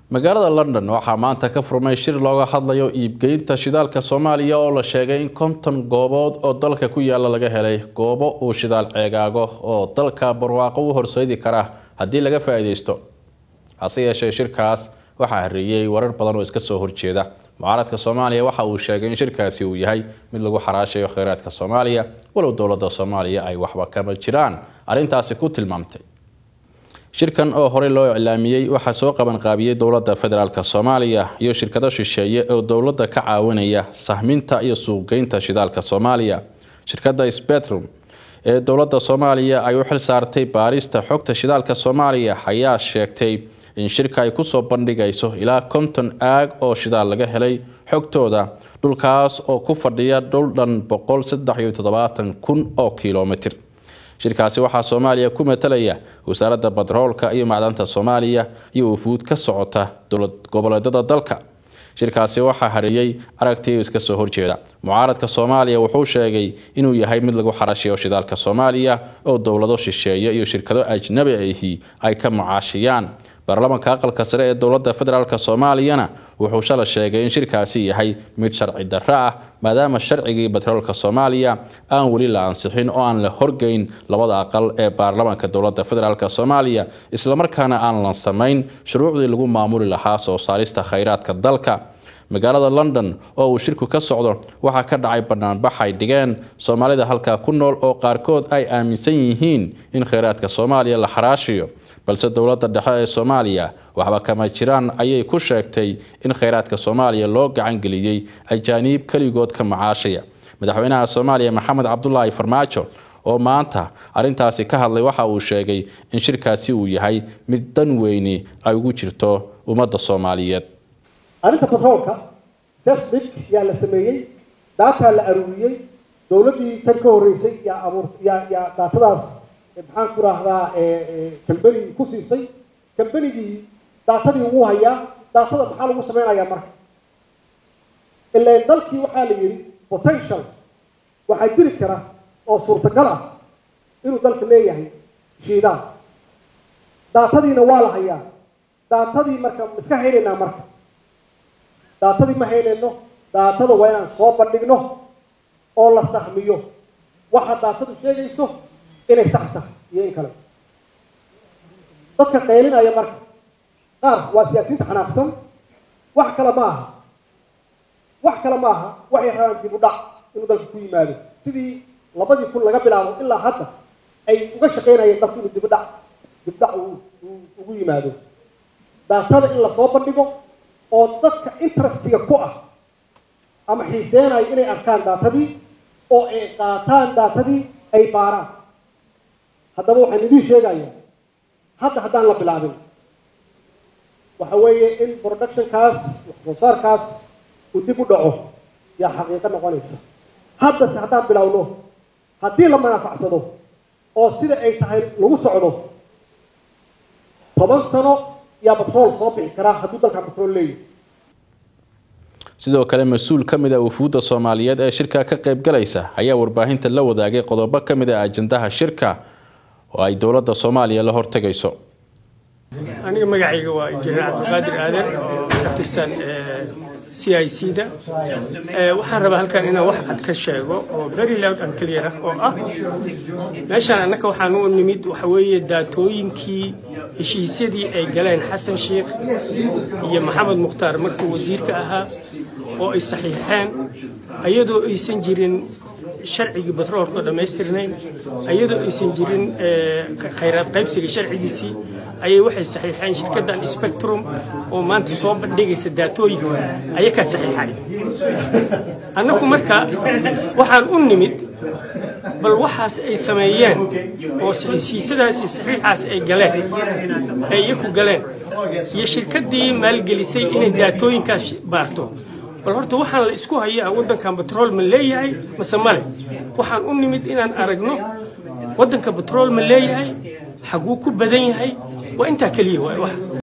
magaalada london waxaa maanta ka furmay shir looga hadlayo iibgeynta shidaalka soomaaliya oo la sheegay in konton goobood oo dalka ku yaala laga helay goobo uu shidaal ceegaago oo dalka barwaaqo u horseedi kara haddii laga faa-iideysto hase yeeshee shirkaas waxaa hareeyey warar badan oo iska soo horjeeda mucaaradka soomaaliya waxa uu sheegay in shirkaasi uu yahay mid lagu xaraashayo kheyraadka soomaaliya walow dowladda soomaaliya ay waxba kama jiraan arrintaasi ku tilmaamtay shirkan oo horey loo iclaamiyey waxaa soo qabanqaabiyey dowladda federaalk soomaaliya iyo shirkado shisheeye oo dowladda ka caawinaya sahminta iyo suuqgeynta shidaalka soomaaliya shirkadda spetrum ee dowladda soomaaliya ay u xil saartay baarista xogta shidaalka soomaaliya ayaa sheegtay in shirka ay kusoo bandhigayso ilaa konton aag oo shidaal laga helay xogtooda dhulkaas oo ku fadhiya dhul dhan boqol saddex iyo toddobaatan kun oo kilomitr shirkaasi waxaa soomaaliya ku matalaya wasaaradda batroolka iyo macdanta soomaaliya iyo wufuud ka socota dowlad goboleedyada dalka shirkaasi waxaa hareeyey aragtiyo iska soo horjeeda mucaaradka soomaaliya wuxuu sheegay inuu yahay mid lagu xarashayo shidaalka soomaaliya oo dowlado shisheeye iyo shirkado ajnabi ahi ay ka macaashiyaan baarlamaanka aqalka sare ee dowladda federaalk soomaaliyana wuxuu shala sheegay in shirkaasi yahay mid sharci darro ah maadaama sharcigii batroolka soomaaliya aan weli la ansixin oo aan la horgeyn labada aqal ee baarlamaanka dowladda federaalk soomaaliya islamarkaana aan la samayn shuruucdii lagu maamuli lahaa soo saarista kheyraadka dalka magaalada london oo uu shirku ka socdo waxaa ka dhacay banaanbax ay dhigeen soomaalida halkaa ku nool oo qaarkood ay aaminsan yihiin in kheyraadka soomaaliya la xaraashiyo balse dowladda dhexe ee soomaaliya waxba kama jiraan ayay ku sheegtay in kheyraadka soomaaliya loo gacangeliyey ajaaniib keligood ka macaashaya madaxweynaha soomaaliya maxamed cabdulaahi farmaajo oo maanta arrintaasi ka hadlay waxa uu sheegay in shirkaasi uu yahay mid dan weyni ay ugu jirto ummadda soomaaliyeed arrinta batroolka sefsbig yaa la sameeyey daataa la aruuriyey dowladdii tan ka horreysay yaa abuur yaa yaa daatadaas maxaan ku raahdaa kambeni ku siisay kambenigii daatadii wuu hayaa daatada maxaa lagu sameynayaa marka ilaan dalkii waxaa la yidhi potential waxaa jiri kara oo suurtagal ah inuu dalka leeyahay shiidaan daatadiina waa la hayaa daatadii marka ma iska haynaynaa marka daatadii ma haynayno daatada waa inaan soo bandhigno oo la sahmiyo waxa daatadu sheegayso inay sax tahay iyo in kale dadka qaylinaya marka qaar waa siyaasiyiinta xanaaqsan wax kale ma aha wax kale ma aha waxay rabaan dib u dhac inuu dalka ku yimaado sidii labadii kun laga bilaabo ilaa hadda ay uga shaqaynayeen dalka inuu dibudhac dibdhac ugu yimaado daatada in lasoo bandhigo oo dadka interestiga ku ah ama xiiseenayo inay arkaan daatadii oo ay qaataan daatadii ay baaraan haddaba waxaan idiin sheegayaa hadda haddaan la bilaabin waxa weeye in productionkaas wax soo saarkaas uu dib u dhaco yaa xaqiiqo noqonaysa haddase haddaan bilowno haddii la manaafacsado oo sida ay tahay lagu socdo toban sano yaa batrool soo bixi karaa hadduu dalkan batrool leeyahy sidoo kale mas-uul ka mid a wufuudda soomaaliyeed ee shirka ka qaybgalaysa ayaa warbaahinta la wadaagay qodobo ka mid a ajandaha shirka oo ay dowladda soomaaliya la hortegayso aniga magacayga waa injineer cabdilqaadir aadan oo ka tirsan c i c da waxaan rabaa halkan inaan wax cad ka sheego oo very loud and clear ah oo ah meeshaan annaka waxaan u nimid waxa weeye daatooyinkii heshiisyadii ay galeen xasan sheikh iyo maxamed mukhtaar markuu wasiirka ahaa oo ay saxiixeen ayadoo aysan jirin sharcigii batroolka dhammaystirnayn ayadoo aysan jirin khayraad qaybsiga sharcigiisii ayay waxay saxiixeen shirkaddan spectrum oo maanta soo bandhigaysa daatooyinka ayakaa saxiixay annagu marka waxaan u nimid bal waxaas ay sameeyeen oo heshiisyadaasi saxiixaas ay galeen ay iyaku galeen iyo shirkaddii maalgelisay inay daatooyinkaas baarto bal horta waxaan la isku hayaa waddankan batrool ma leeyahay mase male waxaan u nimid inaan aragno waddanka batrool ma leeyahay xaguu ku badan yahay waa intaa keliya waay wax